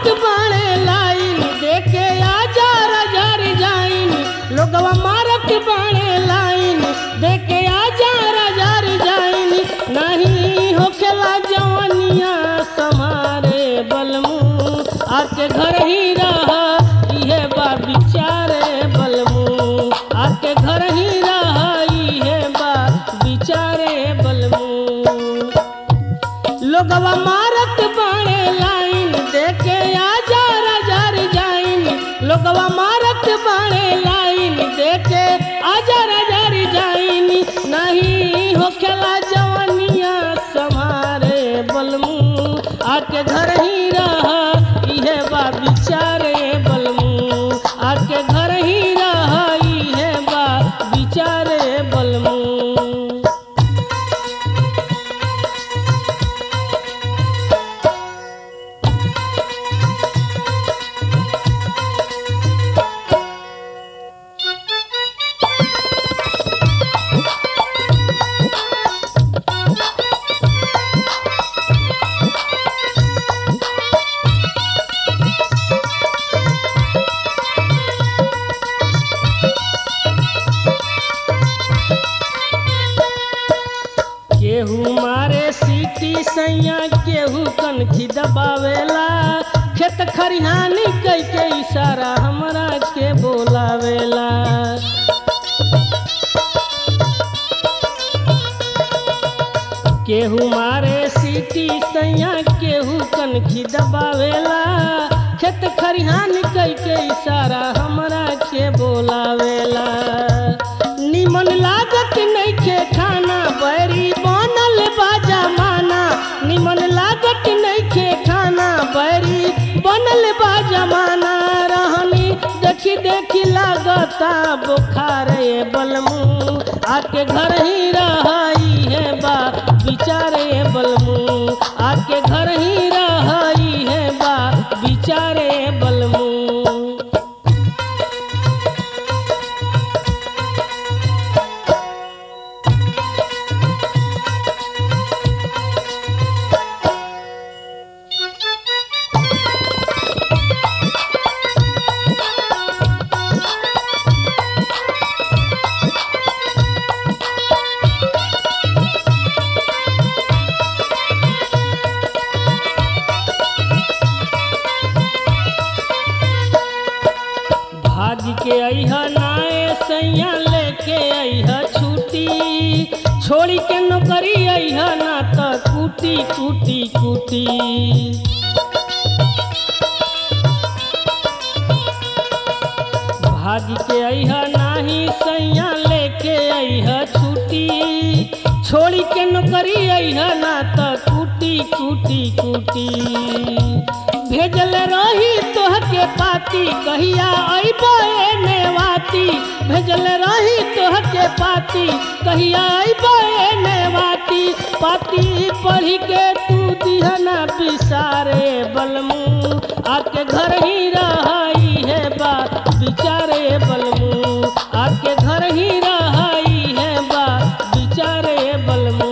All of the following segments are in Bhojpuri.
मारत बाणे लाइन देखे आजार हजार जाइन लोगवा मारत बाणे लाइन देखे आजार हजार जाइन नहीं होखेला जवनिया समारे बलमू आके घर ही रह इहे बा बिचारे बलमू आके घर ही रह इहे बा बिचारे बलमू लोगवा मारत बाणे लाइन देखे आजार हजार जाइन लोगवा मारत बाणे लाइन देखे आजार हजार जाइन नहीं होखेला जवनिया समारे बलमू आके घर ही रह इहे बा बिचारे बलमू आके घर ही रह इहे बा बिचारे बलमू केहू मारे सीटी सैया केहू कनखी दबावेला खेत खरिहानी कई के इशारा हमरा के बोलावेला केहू मारे सीटी सैया केहू कनखी दबावेला खेत खरिहान कई के इशारा हमरा के बोलावेला निमन लागत नइखे खाना बैरी बनल बाजा माना निमन लागत नइखे खाना बैरी बनल बाजा माना रहनी देखी देखी लागता बुखार ए बलमू आके घर ही रहाई है बा बिचारे बलमू आके घर ही रहाई है बा बिचारे बलमू भाग के अइह नाए सैया लेके अइह छुट्टी छोड़ी के नौकरी अइह ना त कूटी कूटी कूटी भाग के अइह नाही सैया लेके अइह छुट्टी छोड़ी के नौकरी अइह ना त कूटी कूटी कूटी भेजल रही तोहके पाती कहिया अइबो एने वाती भेजल रही तोहके पाती कहिया अइबो एने वाती पाती पढ़ी के तू दिहना बिसारे बलमू आके घर ही रहाई है बा बिचारे बलमू आके घर ही रहाई है बा बिचारे बलमू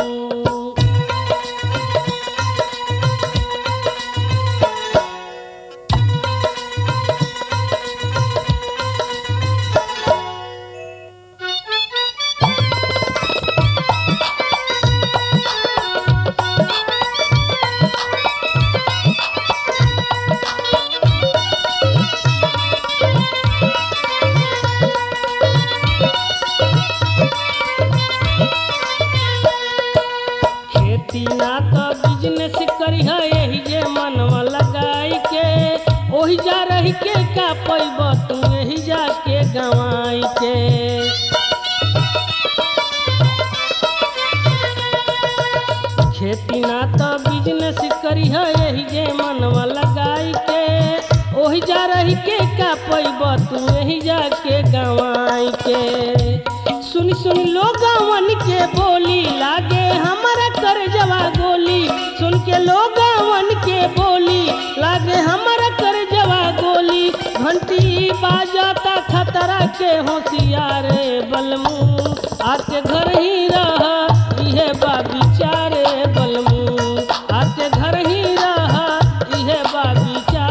खेती ना तो बिजनेस करिह यही जे मनवा लगाई के ओही जा रही के का पैब तू यही जाके गवाई के खेती ना तो बिजनेस करिह यही जे मनवा लगाई के ओही जा रही के का पैब तू यही जाके गवाई के सुन सुन लोगवन के बोली लागे हमारा कर जवा गोली सुन के लोगवन के बोली लागे हमारा कर जवा गोली घंटी बाजाता खतरा के होशियारे बलमू आके घर ही रह इहे बा बिचारे बलमू आके घर ही रह इहे बा बिचारे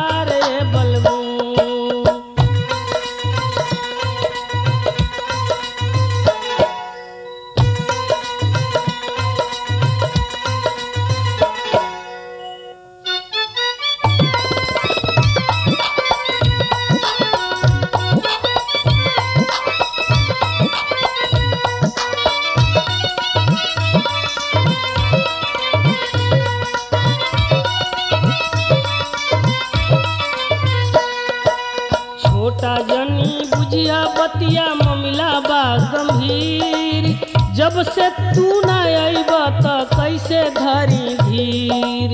छोटा जनी बुझिया बतिया ममिला बा गंभीर जब से तू ना अइब त कैसे धरी धीर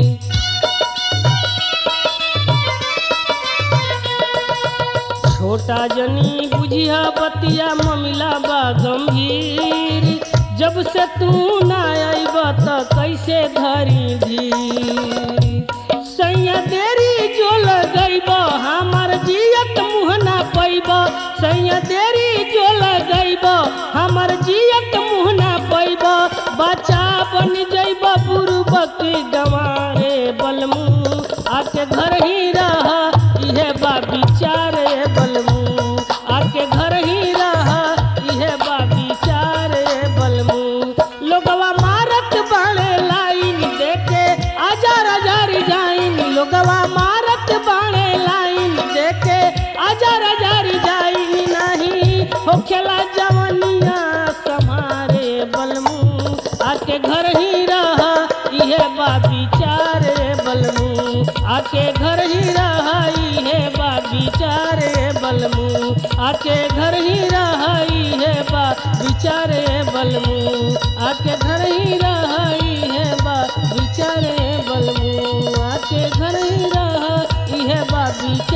छोटा जनी बुझिया बतिया ममिला बा गंभीर जब से तू ना अइब त कैसे धरी धीर सैया देरी जो लगैब हमर जियत मुँह ना पैब सैया देरी जो लगैब हमर जियत मुँह ना पैब बच्चा बन जैब बुरुबक गंवारे बलमू आके घर ही रह इहे बा विचारे बलमू आके घर ही रह इहे बा विचारे बलमू लोगवा मारत बाणे लाइन देके हजार हजार जाइन लोगवा मारत बाणे लाइन देके हजार हजार जाइन नहीं होखेला जवनिया समारे बलमू आके घर ही रह इहे बा विचारे बलमू आके घर ही रह इहे बा विचारे बलमू आके घर ही रह इहे बा विचारे बलमू आके घर ही रह इहे बा विचारे बलमू आके घर ही रह इहे बा विचारे